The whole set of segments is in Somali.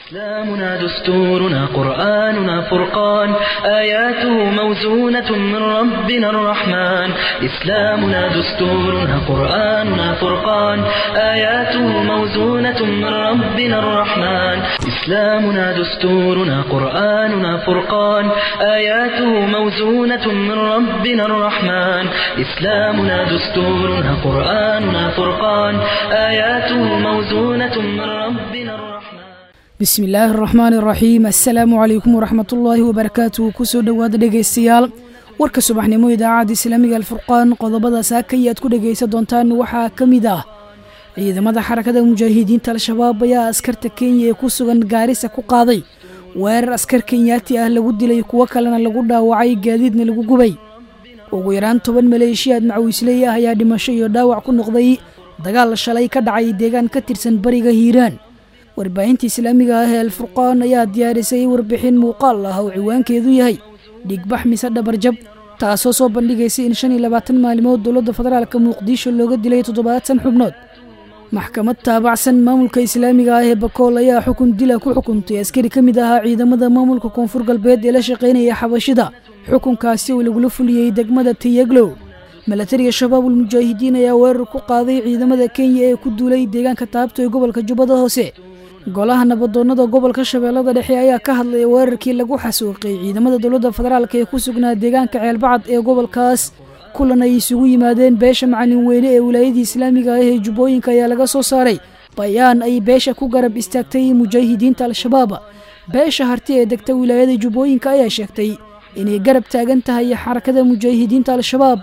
إسلامنا دستورنا قرآننا فرقان آياته موزونة من ربنا الرحمن إسلامنا دستورنا قرآننا فرقان آياته موزونة من ربنا الرحمن إسلامنا دستورنا قرآننا فرقان آياته موزونة من ربنا الرحمن إسلامنا دستورنا قرآننا فرقان آياته موزونة من ربنا الرحمن bismi illaahi araxmaan iraxiim assalaamu calaykum waraxmatullaahi wabarakaatuhu kusoo dhowaada dhegaystayaal warka subaxnimo idaacadda islaamiga alfurqaan qodobada saakaya aad ku dhegaysan doontaan waxaa ka mid ah ciidamada xarakada mujaahidiinta al-shabaab ayaa askarta kenya ee ku sugan gaarisa ku qaaday weerar askar kenyaati ah lagu dilay kuwo kalena lagu dhaawacay gaadiidna lagu gubay ugu yaraan toban maleeshiyaad macawiisley ah ayaa dhimasho iyo dhaawac ku noqday dagaal shalay ka dhacay deegaan ka tirsan bariga hiiraan warbaahinta islaamiga ah ee alfurqaan ayaa diyaarisay warbixin muuqaal ah oo ciwaankeedu yahay dhigbax mise dhabarjab taasoo soo bandhigaysay in shan iyo labaatan maalimood dowladda federaalka muqdisho looga dilay toddobaatan xubnood maxkamad taabacsan maamulka islaamiga ah ee bakool ayaa xukun dila ku xukuntay askari ka mid ahaa ciidamada maamulka koonfur galbeed ee la shaqaynaya xabashida xukunkaasi oo lagula fuliyey degmada tiyaglow milatariga shabaabul mujaahidiin ayaa weerar ku qaaday ciidamada kenya ee ku duulay deegaanka taabto ee gobolka jubbada hoose golaha nabadoonnada gobolka shabeellada dhexe ayaa ka hadlaya weerarkii lagu xasuuqay ciidamada dowladda federaalk ee ku sugnaa deegaanka ceelbacad ee gobolkaas kulan ay isugu yimaadeen beesha macalin weyne ee wilaayadii islaamiga ah ee jubbooyinka ayaa laga soo saaray bayaan ay beesha ku garab istaagtay mujaahidiinta al-shabaab beesha harti ee degta wilaayada jubbooyinka ayaa sheegtay inay garab taagan tahay xarakada mujaahidiinta al-shabaab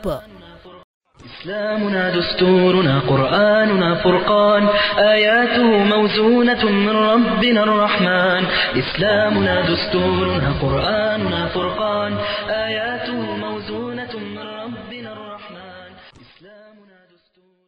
إسلامنا دستورنا قرآننا فرقان آياته موزونة من ربنا الرحمن إسلامنا دستورنا قرآننا فرقان آياته موزونة من ربنا الرحمن إسلامنا دستورنا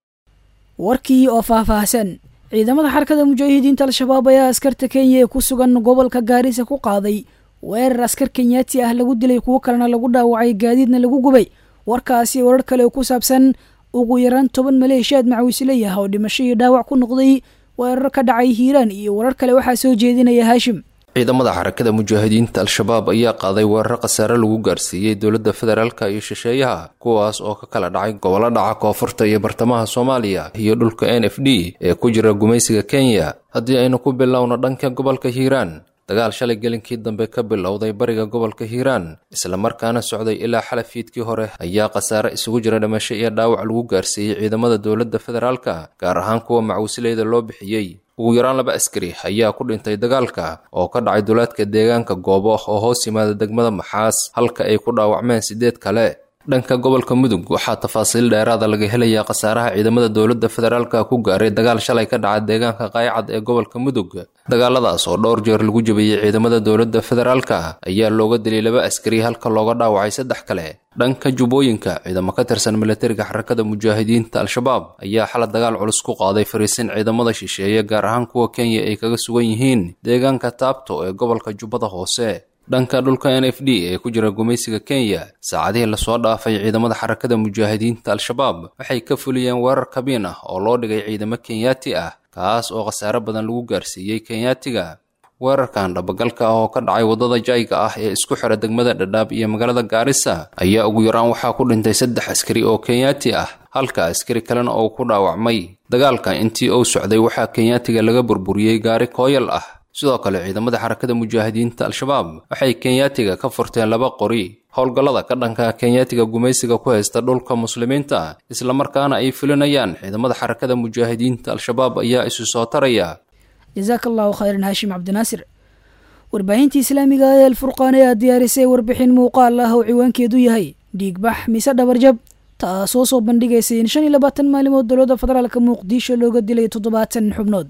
warkii oo faahfaahsan ciidamada xarakada mujaahidiinta al-shabaab ayaa askarta kenya ee ku sugan gobolka gaarisa ku qaaday weerar askar kenyaati ah lagu dilay kuwo kalena lagu dhaawacay gaadiidna lagu gubay warkaasi warar kale oo ku saabsan ugu yaraan toban maleeshiyaad macawisley ah oo dhimasho iyo dhaawac ku noqday weerar ka dhacay hiiraan iyo warar kale waxaa soo jeedinaya haashim ciidamada xarakada mujaahidiinta al-shabaab ayaa qaaday weerar khasaare lagu gaarsiiyey dowladda federaalka iyo shisheeyaha kuwaas oo ka kala dhacay gobollo dhaca koonfurta iyo bartamaha soomaaliya iyo dhulka n f d ee ku jira gumaysiga kenya haddii aynu ku bilowno dhanka gobolka hiiraan dagaal shalay gelinkii dambe ka bilowday bariga gobolka hiiraan islamarkaana socday ilaa xalafiidkii hore ayaa khasaare isugu jira dhimasho iyo dhaawac lagu gaarsiiyey ciidamada dowladda federaalka gaar ahaan kuwa macawisleyda loo bixiyey ugu yaraan laba askari ayaa ku dhintay dagaalka oo ka dhacay duleedka deegaanka goobo oo hoos yimaada degmada maxaas halka ay ku dhaawacmeen siddeed kale dhanka gobolka mudug waxaa tafaasiil dheeraada laga helayaa khasaaraha ciidamada dowladda federaalka ku gaaray dagaal shalay ka dhaca deegaanka qaaycad ee gobolka mudug dagaaladaas oo dhowr jeer lagu jabiyey ciidamada dowladda federaalka ayaa looga dilay laba askari halka looga dhaawacay saddex kale dhanka jubbooyinka ciidamo ka tirsan milatariga xarakada mujaahidiinta al-shabaab ayaa xala dagaal culus ku qaaday fariisin ciidamada shisheeye gaar ahaan kuwa kenya ay kaga sugan yihiin deegaanka taabto ee gobolka jubbada hoose dhanka dhulka n f d ee ku jira gumaysiga kenya saacadihii lasoo dhaafay ciidamada xarakada mujaahidiinta al-shabaab waxay ka fuliyeen weerar kabiin ah oo loo dhigay ciidamo kenyaati ah kaas oo khasaare badan lagu gaarsiiyey kenyaatiga weerarkan dhabagalka ah oo ka dhacay waddada jayga ah ee isku xira degmada dhadhaab iyo magaalada gaarisa ayaa ugu yaraan waxaa ku dhintay saddex askari oo kenyaati ah halka askari kalena oo ku dhaawacmay dagaalka intii uu socday waxaa kenyaatiga laga burburiyey gaari kooyal ah sidoo kale ciidamada xarakada mujaahidiinta al-shabaab waxay kenyaatiga ka furteen laba qori howlgallada ka dhanka kenyaatiga gumaysiga ku haysta dhulka muslimiinta islamarkaana ay fulinayaan ciidamada xarakada mujaahidiinta al-shabaab ayaa isu soo taraya jasaaka allahu khayran haashim cabdinaasir warbaahinta islaamiga ee alfurqaan ayaa diyaarisay warbixin muuqaal ah oo ciwaankeedu yahay dhiigbax mise dhabarjab taasoo soo bandhigaysay in shan iyo labaatan maalimood dowladda federaalka muqdisho looga dilay toddobaatan xubnood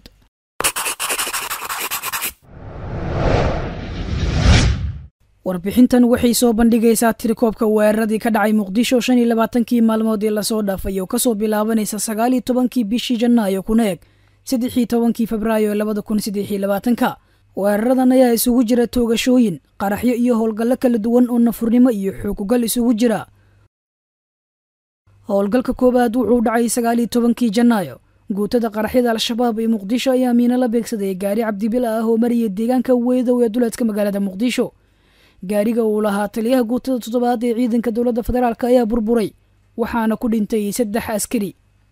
warbixintan waxay soo bandhigaysaa tirikoobka weeraradii ka dhacay muqdisho shan iyo labaatankii maalmood ee lasoo dhaafay oo kasoo bilaabanaysa sagaal iyo tobankii bishii janaayo kuna eg saddexii tobankii febraayo labada kun saddexiyo labaatanka weeraradan ayaa isugu jira toogashooyin qaraxyo iyo howlgallo kala duwan oo nafurnimo iyo xoogugal isugu jira howlgalka koowaad wuxuu dhacay sagaal iyo tobankii janaayo guutada qaraxyada al-shabaab ee muqdisho ayaa miino la beegsaday gaari cabdibila ah oo maraya deegaanka weydow ee duleedka magaalada muqdisho gaariga uu lahaa taliyaha guutada toddobaad ee ciidanka dowladda federaalk ayaa burburay waxaana ku dhintay saddex askari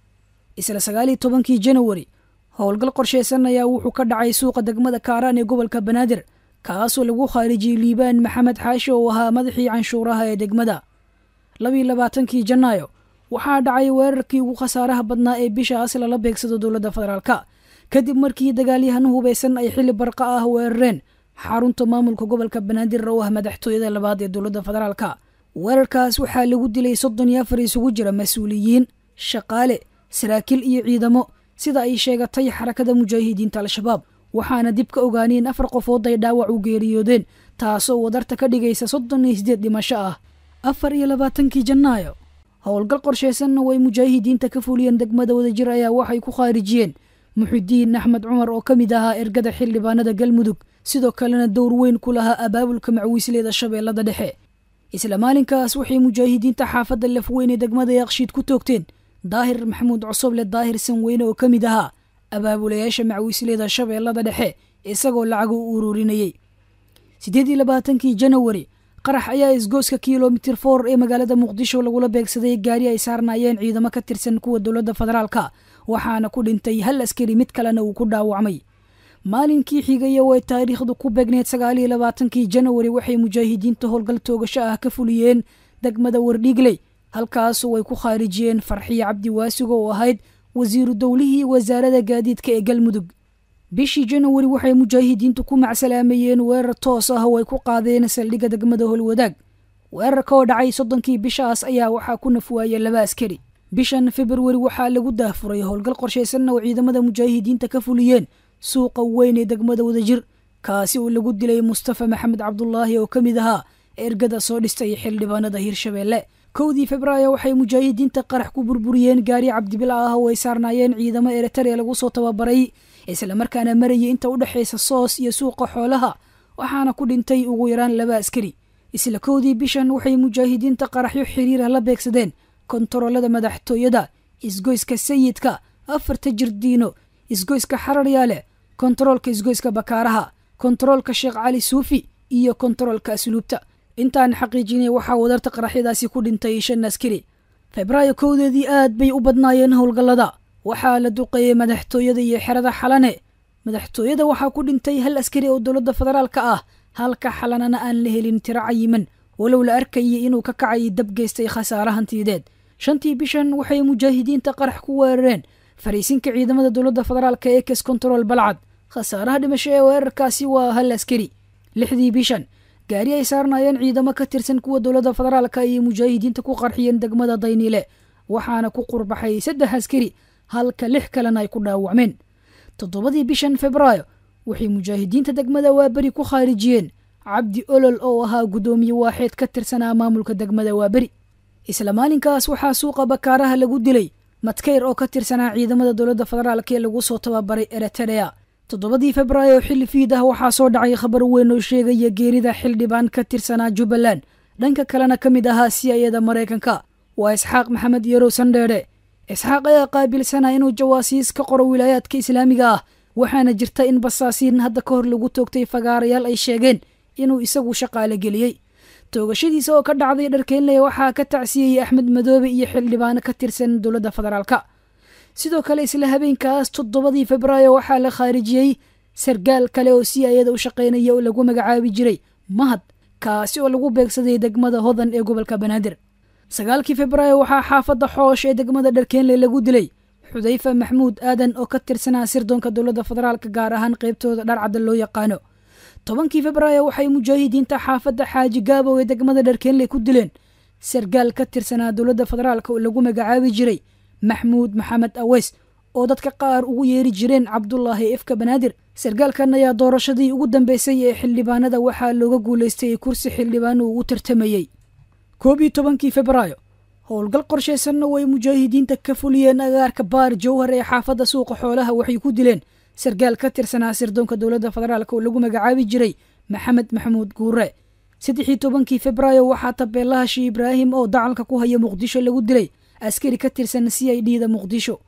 isla sagaaliyo tobankii janawari howlgal qorsheysan ayaa wuxuu ka dhacay suuqa degmada kaaraan ee gobolka banaadir kaasoo lagu khaarijiyey liibaan maxamed xaashi oo ahaa madaxii canshuuraha ee degmada labiiyo labaatankii janaayo waxaa dhacay weerarkii ugu khasaaraha badnaa ee bishaas lala beegsado dowladda federaalka kadib markii dagaalyahano hubeysan ay xilli barqa ah weerareen xarunta maamulka gobolka banaadir oo ah madaxtooyada labaad ee dowladda federaalka weerarkaas waxaa lagu dilay soddon iyo afar isugu jira mas-uuliyiin shaqaale saraakiil iyo ciidamo sida ay sheegatay xarakada mujaahidiinta al-shabaab waxaana dib ka ogaaneen afar qofood ay dhaawac u geeriyoodeen taasoo wadarta ka dhigaysa soddon iyo sideed dhimasho ah afar iyo labaatankii janaayo howlgal qorsheysanna way mujaahidiinta ka fuliyeen degmada wadajir ayaa waxay ku khaarijiyeen muxidiin axmed cumar oo ka mid ahaa ergada xildhibaanada galmudug sidoo kalena dowr weyn ku lahaa abaabulka macwiisleeda shabeellada dhexe isla maalinkaas waxay mujaahidiinta xaafadda lafweyn ee degmada yaaqshiid ku toogteen daahir maxamuud cosoble daahir sanweyne oo ka mid ahaa abaabulayaasha macwiisleeda shabeellada dhexe isagoo lacaga u ururinayey siddeed iyo labaatankii janawari qarax ayaa isgooska kilomitir for ee magaalada muqdisho lagula beegsaday gaari ay saarnaayeen ciidamo ka tirsan kuwa dowladda federaalka waxaana ku dhintay hal askari mid kalena uu ku dhaawacmay maalinkii xigaya way taariikhdu ku beegneed sagaaliyo labaatankii janawari waxay mujaahidiinta howlgal toogasho ah ka fuliyeen degmada wardhiigley halkaasu way ku khaarijiyeen farxiyo cabdi waasigo oo ahayd wasiiru dowlihii wasaaradda gaadiidka ee galmudug bishii janawari waxay mujaahidiintu ku macsalaameeyeen weerar toos ah oo ay ku qaadeen saldhigga degmada holwadaag weerarka oo dhacay soddonkii bishaas ayaa waxaa ku nafwaaya laba askari bishan februari waxaa lagu daahfuray howlgal qorshaysanna oo ciidamada mujaahidiinta ka fuliyeen suuqa weyn ee degmada wadajir kaasi oo lagu dilay mustafa maxamed cabdulaahi oo ka mid ahaa ergada soo dhistay xildhibaanada hirshabeelle kowdii febraayo waxay mujaahidiinta qarax ku burburiyeen gaari cabdibila ah oo ay saarnaayeen ciidamo eritrea lagu soo tababaray islamarkaana marayay inta u dhexaysa soos iyo suuqa xoolaha waxaana ku dhintay ugu yaraan laba askari isla kowdii bishan waxay mujaahidiinta qaraxyo xiriirah la beegsadeen kontaroolada madaxtooyada isgoyska sayidka afarta jirdiino isgoyska xararyaale kontaroolka isgoyska bakaaraha kontaroolka sheekh cali suufi iyo kontaroolka asluubta intaan xaqiijinay waxaa wadarta qaraxyadaasi ku dhintay shan askari febraayo kowdeedii aad bay u badnaayeen howlgallada waxaa la duqeeyey madaxtooyada iyo xerada xalane madaxtooyada waxaa ku dhintay hal askari oo dowladda federaalka ah halka xalanana aan la helin tiro cayiman walow la arkayay inuu ka kacay dab geystay khasaare hantiyadeed shantii bishan waxay mujaahidiinta qarax ku weerareen fariisinka ciidamada dowladda federaalka ee kes control balcad khasaaraha dhimasho ee weerarkaasi waa hal askari lixdii bishan gaari ay saarnaayeen ciidamo ka tirsan kuwa dowladda federaalka ayay mujaahidiinta ku qarxiyeen degmada dayniile waxaana ku qurbaxay saddex askari halka lix kalena ay ku dhaawacmeen toddobadii bishan febraayo waxay mujaahidiinta degmada waaberi ku khaarijiyeen cabdi olol oo ahaa guddoomiye waaxeed ka tirsanaa maamulka degmada waaberi isla maalinkaas waxaa suuqa bakaaraha lagu dilay madkeyr oo ka tirsanaa ciidamada dowladda federaalk ee lagu soo tababaray eritrea toddobadii febraayo xilli fiid ah waxaa soo dhacay khabar weyn oo sheegaya geerida xildhibaan ka tirsanaa jubbaland dhanka kalena ka mid ahaa siyayada maraykanka waa isxaaq maxamed yarow sandheedhe isxaaq ayaa qaabilsanaa inuu jawaasiis ka qoro wilaayaadka islaamiga ah waxaana jirta in basaasiin hadda ka hor lagu toogtay fagaarayaal ay sheegeen inuu isagu shaqaale geliyey toogashadiisa oo ka dhacday dharkeynley waxaa ka tacsiyeyey axmed madoobe iyo xildhibaano ka tirsan dowladda federaalka sidoo kale isla habeenkaas toddobadii febraayo waxaa la khaarijiyey sargaal kale oo si ayada u shaqaynaya oo lagu magacaabi jiray mahad kaasi oo lagu beegsaday degmada hodan ee gobolka banaadir sagaalkii febraayo waxaa xaafadda xoosh ee degmada dharkeenley lagu dilay xudayfa maxmuud aadan oo ka tirsanaa sirdoonka dowladda federaalka gaar ahaan qaybtooda dharcadda loo yaqaano tobankii febraayo waxay mujaahidiinta xaafadda xaaji gaabow ee degmada dharkeenley ku dileen sargaal ka tirsanaa dowladda federaalka oo lagu magacaabi jiray maxmuud maxamed aweys oo dadka qaar ugu yeeri jireen cabdulaahi ifka banaadir sargaalkan ayaa doorashadii ugu dambeysay ee xildhibaanada waxaa looga guulaystay kursi xildhibaan uu u tartamayey koob iyo tobankii febraayo howlgal qorshaysanna way mujaahidiinta ka fuliyeen agaarka baar jowhar ee xaafadda suuqa xoolaha waxay ku dileen sargaal ka tirsanaa sirdoonka dowladda federaalk oo lagu magacaabi jiray maxamed maxamuud guure saddexii tobankii febraayo waxaa tabeelaha shii ibraahim oo dacalka ku haya muqdisho lagu dilay askari ka tirsan c i d da muqdisho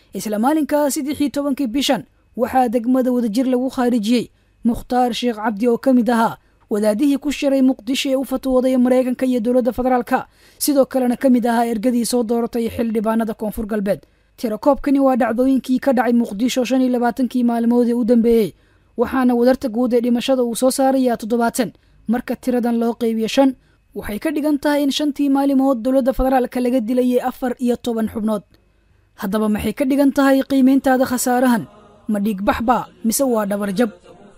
isla maalinkaa saddexii tobankii bishan waxaa degmada wadajir lagu khaarijiyey mukhtaar sheekh cabdi oo ka mid ahaa wadaadihii ku shiray muqdisho ee u fatwooday maraykanka iyo dowladda federaalka sidoo kalena ka mid ahaa ergadii soo dooratay xildhibaanada koonfur galbeed tirakoobkani waa dhacdooyinkii ka dhacay muqdisho shan iyo labaatankii maalmood ee u dambeeyey waxaana wadarta guud ee dhimashada uu soo saarayaa toddobaatan marka tiradan loo qeybiyo shan waxay ka dhigan tahay in shantii maalimood dowladda federaalka laga dilayay afar iyo toban xubnood haddaba maxay ka dhigan tahay qiimayntaada khasaarahan ma dhiigbaxbaa mise waa dhabarjab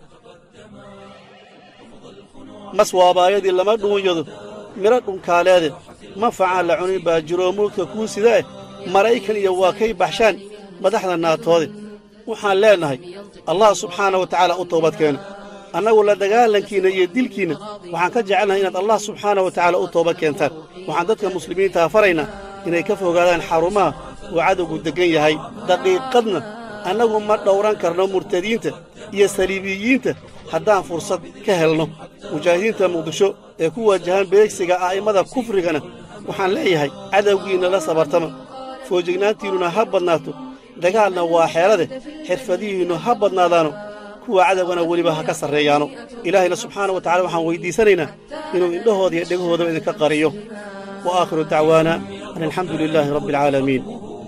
mas waabaayadii lama dhuunyado midho dhunkaaleede ma facaan la cunin baa jiroo mulka kuu sida eh maraykan iyo waa kay baxshaan madaxda naatoode waxaan leennahay allah subxaana wa tacaala u toobadkeena annagu la dagaalankiinna iyo dilkiinna waxaan ka jecelnahay inaad allah subxaana wa tacaala u toobad keentaan waxaan dadka muslimiintaha faraynaa inay ka fogaadaan xarumaha uu cadowgu deggan yahay daqiiqadna annagu ma dhowran karno murtadiinta iyo saliibiyiinta haddaan fursad ka helno mujaahidiinta muqdisho ee ku waajahan beegsiga a'immada kufrigana waxaan leeyahay cadowgiinna la sabartama foojignaantiinnuna ha badnaato dagaalna waa xeelade xirfadihiinnu ha badnaadaano kuwa cadowgana weliba ha ka sarreeyaano ilaahayna subxaana wa tacala waxaan weyddiisanaynaa inuu indhahooda iyo dhegahoodaba idinka qariyo wa aakhiru dacwaana an alxamdu lilaahi rabbi alcaalamiin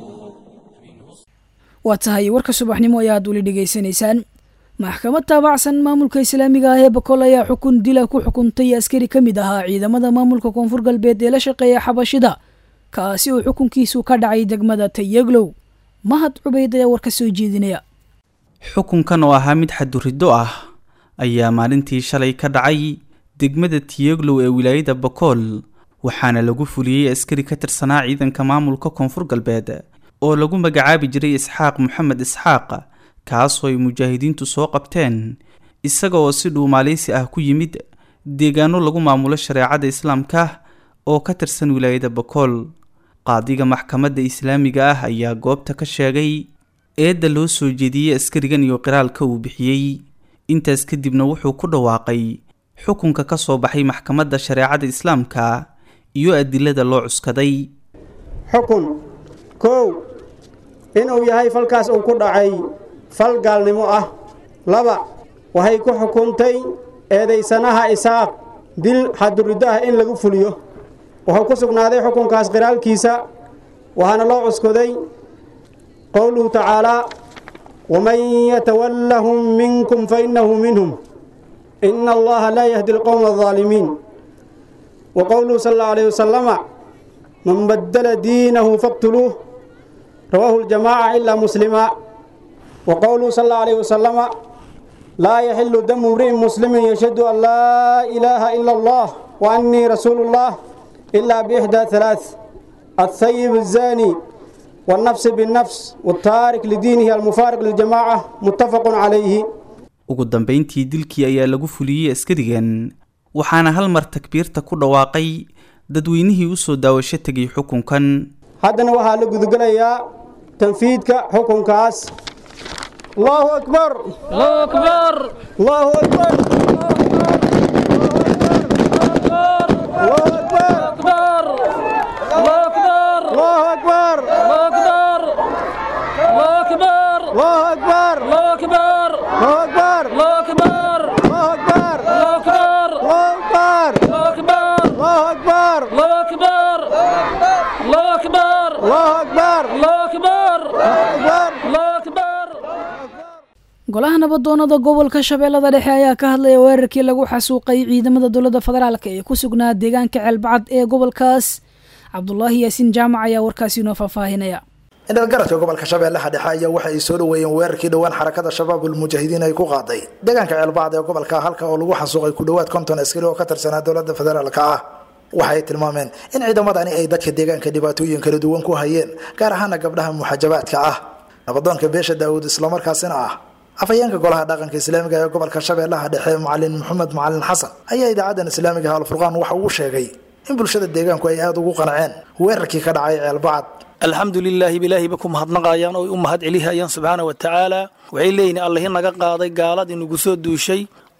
waa tahay warka subaxnimo ayaad weli dhegaysanaysaan maxkamad taabacsan maamulka islaamiga ah ee bakool ayaa xukun dila ku xukuntay askari ka mid ahaa ciidamada maamulka koonfur galbeed ee la shaqeeya xabashida kaasi oo xukunkiisu ka dhacay degmada tayaglow mahad cubayd ayaa war ka soo jeedinaya xukunkan oo ahaa mid xaduriddo ah ayaa maalintii shalay ka dhacay degmada tiyeglow ee wilaayada bakool waxaana lagu fuliyey askari ka tirsanaa ciidanka maamulka koonfur galbeed oo lagu magacaabi jiray isxaaq moxamed isxaaq kaasoo ay mujaahidiintu soo qabteen isaga oo si dhuumaaleysi ah ku yimid deegaano lagu maamulo shareecada islaamka oo ka tirsan wilaayada bakool qaadiga maxkamadda islaamiga ah ayaa goobta ka sheegay eedda loo soo jeediyey askarigan iyo qiraalka uu bixiyey intaas kadibna wuxuu ku dhawaaqay xukunka ka soo baxay maxkamadda shareecada islaamka iyo adilada loo cuskaday xukun kow inuu yahay falkaas uu ku dhacay fal gaalnimo ah laba waxay ku xukuntay eedaysanaha isaaq dil xaduriddo ah in lagu fuliyo wuxuu ku sugnaaday xukunkaas qiraalkiisa waxaana loo cuskoday qowluhu tacaalaa waman yatawallahum minkum fainnahu minhum ina allaha laa yahdi alqowma aldaalimiin wa qowluhu sal allau alayh wasalama man baddala diinahu faqtuluuh rawaahu ljamaaca ilaa muslima wa qowluhu sal allau alayh wasalama laa yaxilu damu imri'in muslimin yashhadu an laa ilaaha ila allah wa annii rasuulu llah ilaa biixdaa halaath althayib الzaani والنفس بالنفس والتارك لدينه المفارق للجماعة متفق عليه ugu dambeyntii dilkii ayaa lagu fuliyey askarigan waxaana hal mar takbiirta ku dhawaaqay dadweynihii u soo daawasho tegay xukunkan haddana waxaa la gudagelayaa tanfiidka xukunkaas allahu akbar allahu akbar allahu akbar allahu akbar allahu akbar allahu akbar allahu akbar allahu akbar golaha nabadoonada gobolka shabeellada dhexe ayaa ka hadlaya weerarkii lagu xasuuqay ciidamada dowladda federaalk ee ku sugnaa deegaanka ceelbacad ee gobolkaas cabdulaahi yaasiin jaamac ayaa warkaasi inoo faahfaahinaya indhalgaradka gobolka shabeellaha dhexe ayaa waxa ay soo dhaweeyeen weerarkii dhowaan xarakada shabaabul mujaahidiin ay ku qaaday deegaanka ceelbacad ee gobolka halka oo lagu xasuuqay ku dhowaad konton askari oo ka tirsanaa dowladda federaalka ah waxay tilmaameen in ciidamadani ay dadka deegaanka dhibaatooyin kala duwan ku hayeen gaar ahaana gabdhaha muxajabaadka ah nabadoonka beesha daawuud islamarkaasina ah afhayeenka golaha dhaqanka islaamiga ee gobolka shabeellaha dhexe macalin maxamed macalin xasan ayaa idaacadan islaamiga alfurqaan waxa uu sheegay in bulshada deegaanku ay aada ugu qanceen weerarkii ka dhacay ceelbacad alxamdu lilaahi bilaahi ba ku mahadnaqayaan oo u mahad celihayaan subxaana wa tacaala waxay leeyihin allahi naga qaaday gaalad inugu soo duushay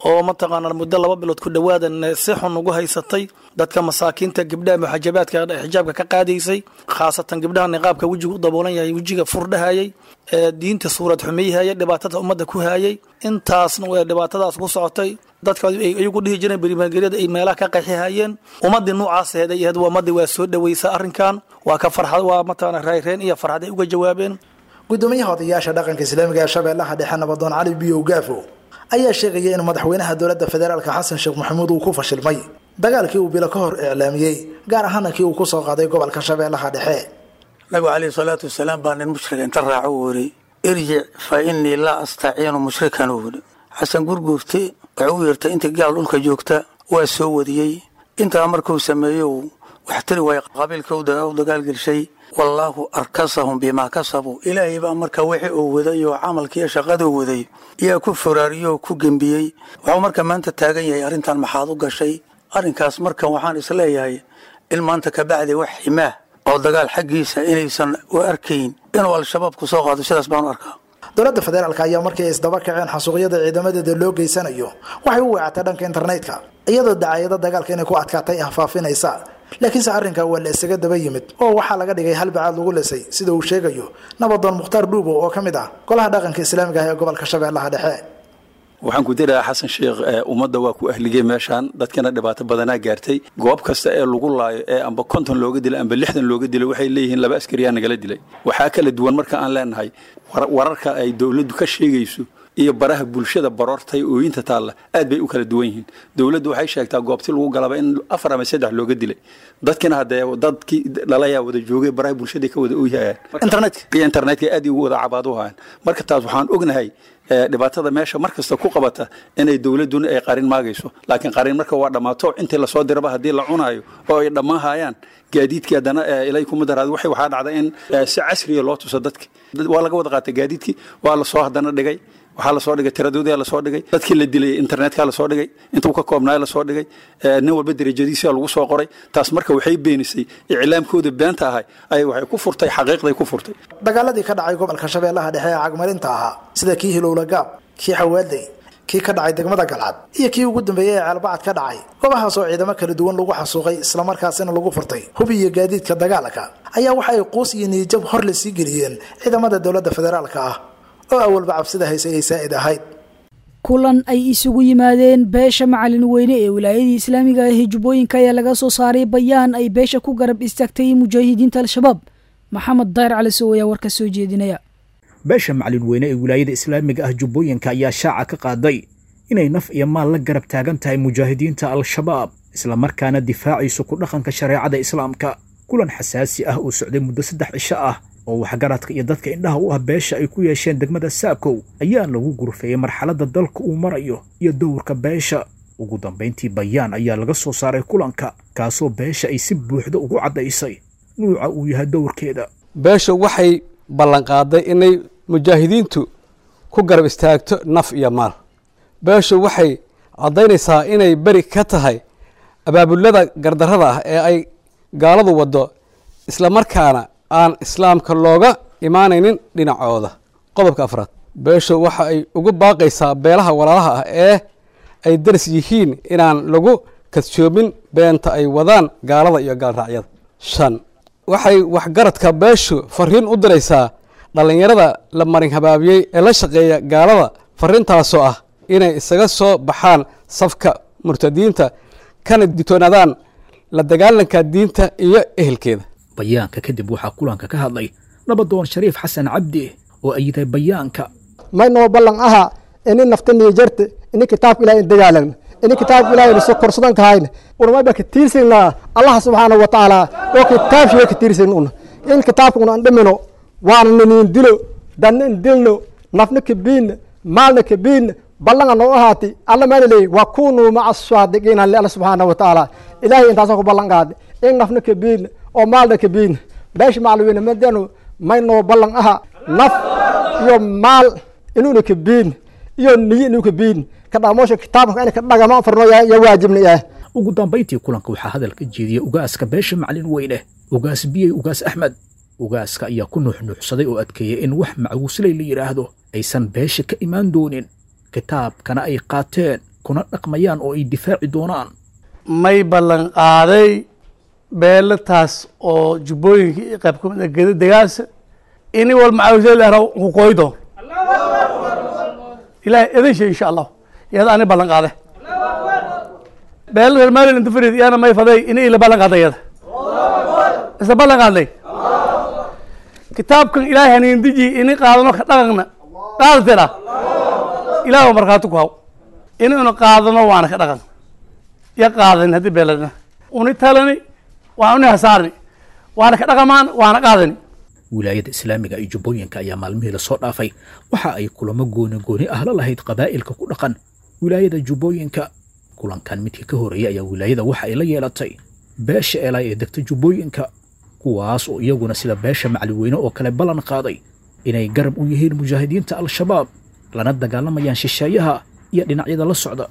oo mataqaanaa muddo laba bilood ku dhowaadan si xun ugu haysatay dadka masaakiinta gabdhaha muxajabaadka xijaabka ka qaadaysay khaasatan gabdhaha niqaabka wejiga u daboolan yahay wejiga furdhahayay ee diinta suurad xumeyhayay dhibaatada ummadda ku hayay intaasna way dhibaatadaas ku socotay dadka ay iyagu dhihi jireen berimageryada ay meelaha ka qaxihayeen ummadii noocaas aheed ay ahayd waa ummadii waa soo dhaweysa arrinkan waa ka farxad waa mataqaana rayreen iyo farxad ay uga jawaabeen gudoomiyaha odayaasha dhaqanka islaamiga ee shabeellaha dhexe nabadoon cali biyow gaafo ayaa sheegaya in madaxweynaha dowladda federaalka xasan sheekh maxamuud uu ku fashilmay dagaalkii uu bilo ka hor iclaamiyey gaar ahaana kii uu kusoo qaaday gobolka shabeellaha dhexe nabigu calayhi salaatu wasalaam baa nin mushrika inta raaco uu yidhi irjic fa innii laa astaciinu mushrikan uu yidhi xasan gurguurte wuxuu u yeertay intii gaal dhulka joogta waa soo wadiyey intaa markuu sameeyo wax tiri waay qabiilka u dagaalgelshay wallaahu arkasahum bimaa kasabuu ilaahay baa marka wixii uu waday oo camalkiiyo shaqaduu waday yaa ku foraariyoo ku gembiyey waxuu marka maanta taagan yahay arrintan maxaad u gashay arrinkaas marka waxaan isleeyahay in maanta kabacdi wax ximaah oo dagaal xaggiisa inaysan u arkayn inuu al-shabaab ku soo qaado sidaas baan u arkaa dowladda federaalka ayaa markii ay isdaba kaceen xasuuqyada ciidamadeeda loo geysanayo waxay u weecatay dhanka internetka iyadoo dacaayado dagaalka inay ku adkaatay ah faafinaysa laakiinse arrinka waa la isaga daba yimid oo waxaa laga dhigay halbacaad lagu lisay sida uu sheegayo nabadoon mukhtaar dhuubo oo ka mid ah golaha dhaqanka islaamiga ah ee gobolka shabeellaha dhexe waxaan ku dirayaa xasan sheekh ummadda waa ku ahligay meeshaan dadkana dhibaato badanaa gaartay goob kasta ee lagu laayo ee amba konton looga dilay amba lixdan looga dilay waxay leeyihiin laba askariyaa nagala dilay waxaa kala duwan marka aan leenahay wararka ay dowladdu ka sheegayso iyo baraha bulshada baroortay ooyinta taalla aad bay u kala duwan yihiin dowladdu waxay sheegtaa goobti lagu galaba in afar ama saddex looga dilay dadkina haddee dadkii dhalayaa wada joogay baraha bulshada ka wada ooyhayaan internetka iyo internetka aad ugu wada cabaad u hayaan marka taas waxaan ognahay dhibaatada meesha mar kasta ku qabata inay dowladduna ay qarin maagayso laakiin qarin marka waa dhammaato intii lasoo diraba haddii la cunaayo oo ay dhammaan hayaan gaadiidkii haddana ilay kuma daraad waxay waxaa dhacda in si casriya loo tuso dadki waa laga wada qaatay gaadiidkii waa lasoo haddana dhigay waxaa lasoo dhigay tiradoodii lasoo dhigay dadkii la dilay internetka lasoo dhigay intuu ka koobnaay lasoo dhigay nin walba derajadiisa lagu soo qoray taas marka waxay beenisay iclaamkooda beenta ahay ay waxay ku furtay xaqiiqday ku furtay dagaaladii ka dhacay gobolka shabeellaha dhexe ee cagmarinta ahaa sida kii hilowla gaab kii xawaalday kii ka dhacay degmada galcad iyo kii ugu dambeeyey ee ceelbacad ka dhacay goobahaasoo ciidamo kala duwan lagu xasuuqay islamarkaasina lagu furtay hubi iyo gaadiidka dagaalka ayaa waxa ay quus iyo niyijab hor la sii geliyeen ciidamada dowladda federaalka ah oo awalba cabsida hayse ay saa'id ahayd kulan ay isugu yimaadeen beesha macalin weyne ee wilaayadii islaamiga ah ee jubbooyinka ayaa laga soo saaray bayaan ay beesha ku garab istaagtay mujaahidiinta al-shabaab maxamed dayr cali sow ayaa warka soo jeedinaya beesha macalin weyne ee wilaayada islaamiga ah jubbooyinka ayaa shaaca ka qaaday inay naf iyo maal la garab taagan tahay mujaahidiinta al-shabaab islamarkaana difaacayso ku dhaqanka shareecada islaamka kulan xasaasi ah oo socday muddo saddex cisho ah oo waxgaradka iyo dadka indhaha u ah beesha ay ku yeesheen degmada saakow ayaa lagu gurfeeyey marxaladda dalka uu marayo iyo dowrka beesha ugu dambayntii bayaan ayaa laga soo saaray kulanka kaasoo beesha ay si buuxda ugu caddaysay nuuca uu yahay dowrkeeda beesha waxay ballanqaaday inay mujaahidiintu ku garab istaagto naf iyo maal beeshu waxay caddaynaysaa inay beri ka tahay abaabulada gardarrada ah ee ay gaaladu waddo islamarkaana aan islaamka looga imaanaynin dhinacooda qodobka afraad beeshu waxa ay ugu baaqaysaa beelaha walaalaha ah ee ay daris yihiin inaan lagu kadsoomin beenta ay wadaan gaalada iyo gaalraacyada shan waxay waxgaradka beeshu fariin u diraysaa dhallinyarada la marin habaabiyey ee la shaqeeya gaalada fariintaasoo ah inay isaga soo baxaan safka murtadiinta kana ditoonaadaan la dagaalanka diinta iyo ehelkeeda bayaanka kadib waxaa kulanka ka hadlay nabadoon shariif xasan cabdi oo ayiday bayaanka maynoo ballan aha ini nafta niijarte ini kitaabka ilahay in dagaalagna ini kitaabka ilahay na korsadan kahayna unamayba ka tiirsaynaa allah subxaana wa tacaala oo kitaabshiga ka tiirsayn una in kitaabka una an dhimino waana naniin dilo danna in dilno nafna kabiinna maalna kabiinna ballanga noo ahaati alla maana leeyi waa kunuu maca saadiqiina li alla subxaana wa tacaala ilahay intaasoo ku ballan qaada in nafna kabiinna oo maalna kabiinna beesha macalweyne madanu maynoo ballan aha naf iyo maal inuuna kabiin iyo niyo inuu kabiin kadhamoosha kitaabka ina ka dhagama farno ya waajibna yahay ugu dambayntii kulanka waxaa hadal ka jeediyey ugaaska beesha macalin weyne ugaas biyey ugaas axmed ugaaska ayaa ku nuuxnuuxsaday oo adkeeyey in wax macguusley la yidhaahdo aysan beesha ka imaan doonin kitaabkana ay qaateen kuna dhaqmayaan oo ay difaaci doonaan may ballan qaaday beelataas oo jubbooyinka iyo qayb ka mid a geda degaasa ini wal macawisada ku koydo ilahay idin shay insha allah iyada ani ballan qaade beel reer maryland farid iyana may faday ini ila ballan qaaday iyada isla ballan qaadnay kitaabkan ilaahay haniin deji ini qaadano ka dhaqanna qaadatira ilaah oo markhaati ku haw inaynu qaadano waana ka dhaqan ya qaadan haddii beeladna uni talani waa uni hasaarni waana ka dhaqamaan waana qaadani wilaayada islaamiga iyo jubbooyinka ayaa maalmihii lasoo dhaafay waxa ay kulamo gooni gooni ah la lahayd qabaa'ilka ku dhaqan wilaayada jubbooyinka kulankan midkii ka horreeyey ayaa wilaayada waxa ay la yeelatay beesha elay ee degta jubbooyinka kuwaas oo iyaguna sida beesha macliweyne oo kale ballan qaaday inay garab u yihiin mujaahidiinta al-shabaab lana dagaalamayaan shisheeyaha iyo dhinacyada la socda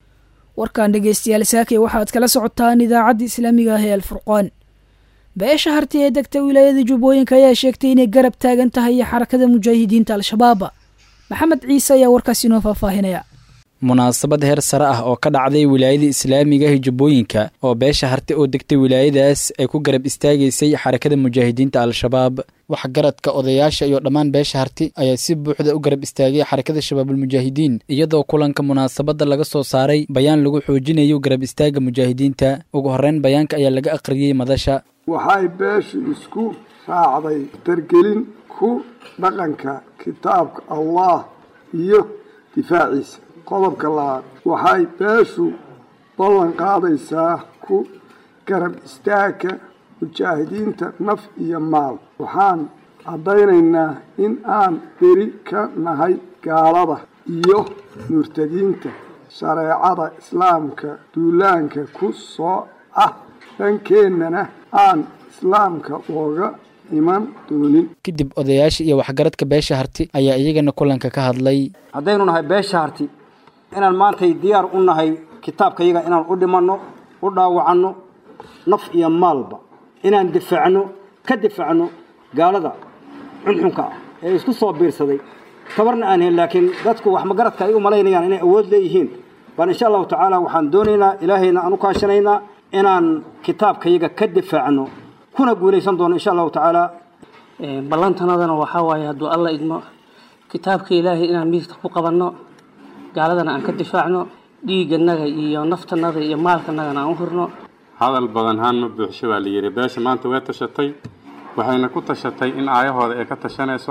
warkan dhegaystayaal saakay waxaad kala socotaan idaacadda islaamiga ah ee alfurqaan beesha harti ee degta wilaayada jubbooyinka ayaa sheegtay inay garab taagan tahay xarakada mujaahidiinta al-shabaab maxamed ciise ayaa warkaas inoo faahfaahinaya munaasabad heer sare ah oo ka dhacday wilaayada islaamiga ah jubbooyinka oo beesha harti oo degtay wilaayadaas ay ku garab istaagaysay xarakada mujaahidiinta al-shabaab waxgaradka odayaasha iyo dhammaan beesha harti ayaa si buuxda u garab istaagay xarakada shabaabulmujaahidiin iyadoo kulanka munaasabadda laga soo saaray bayaan lagu xoojinayo garab istaaga mujaahidiinta ugu horreyn bayaanka ayaa laga aqriyey madasha waxay beeshu isku raacday dargelin ku dhaqanka kitaabka allah iyo difaaciisa qodobka labaad waxay beeshu ballan qaadaysaa ku garab istaagka mujaahidiinta naf iyo maal waxaan caddaynaynaa in aan beri ka nahay gaalada iyo murtadiinta shareecada islaamka duulaanka ku soo ah dhankeennana aan islaamka ooga iman doonin kadib odayaasha iyo waxgaradka beesha harti ayaa iyagana kulanka ka hadlay haddaynu nahay beesha harti inaan maantay diyaar u nahay kitaabkayaga inaan u dhimanno u dhaawacanno naf iyo maalba inaan difaacno ka difaacno gaalada xunxunka ah ee isku soo biirsaday tabarna aan helin laakiin dadku wax magaradka ay u malaynayaan inay awood leeyihiin baan insha allahu tacaala waxaan doonaynaa ilaahayna aan u kaashanaynaa inaan kitaabkayaga ka difaacno kuna guulaysan doono insha allahu tacaala ballantanadana waxaa waaye hadduu alla idmo kitaabka ilaahay inaan midigta ku qabanno gaaladana aan ka difaacno dhiigganaga iyo naftanada iyo maalkanagana aan u hurno hadal badan haan ma buuxsho baa la yidhi beesha maanta way tashatay waxayna ku tashatay in aayahooda ay ka tashanayso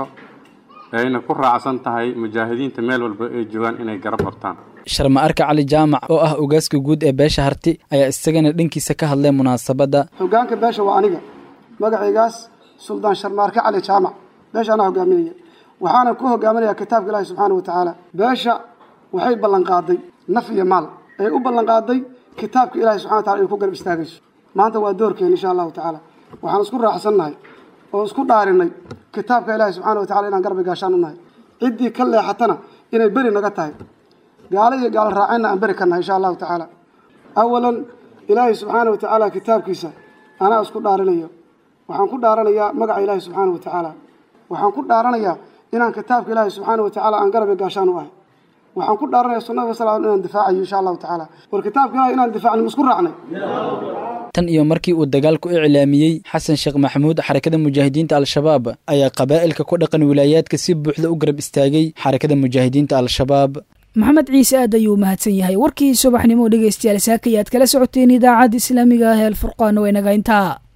ayna ku raacsan tahay mujaahidiinta meel walba ay joogaan inay garab qabtaan sharma arka cali jaamac oo ah ogaaska guud ee beesha harti ayaa isagana dhankiisa ka hadlay munaasabadda hogaanka beesha waa aniga magacaygaas suldaan sharmaarke cali jaamac beesha anaa hogaaminaya waxaana ku hogaaminayaa kitaabka ilaahi subxaana wa tacaala beesha waxay ballanqaaday naf iyo maal ay u ballanqaaday kitaabka ilahi subxana wa tacala inay ku garab istaagayso maanta waa doorkeena insha allahu tacaala waxaan isku raaxsannahay oo isku dhaarinay kitaabka ilaahi subxaana wa tacala inaan garbi gaashaan u nahay ciddii ka leexatana inay beri naga tahay gaalo iyo gaalo raacayna aan beri ka nahay insha allahu tacaala awalan ilaahi subxaana wa tacaala kitaabkiisa anaa isku dhaarinayo waxaan ku dhaaranayaa magaca ilaahi subxaana wa tacaala waxaan ku dhaaranayaa inaan kitaabka ilaahi subxaana wa tacaala aan garbi gaashaan u ahay waxaan ku dhaaranaya sunnada sal inaan difaacayo insha allahu tacaala war kitaabka ilahi inaan difaacno ma isku raacnay tan iyo markii uu dagaalku iclaamiyey xasan sheekh maxamuud xarakada mujaahidiinta al-shabaab ayaa qabaa'ilka ku dhaqan wilaayaadka si buuxda u garab istaagay xarakada mujaahidiinta al-shabaab maxamed ciise aad ayuu mahadsan yahay warkii subaxnimo dhegeystayaal saaka ayaad kala socoteen idaacadda islaamiga ah ee alfurqaan waynaga intaa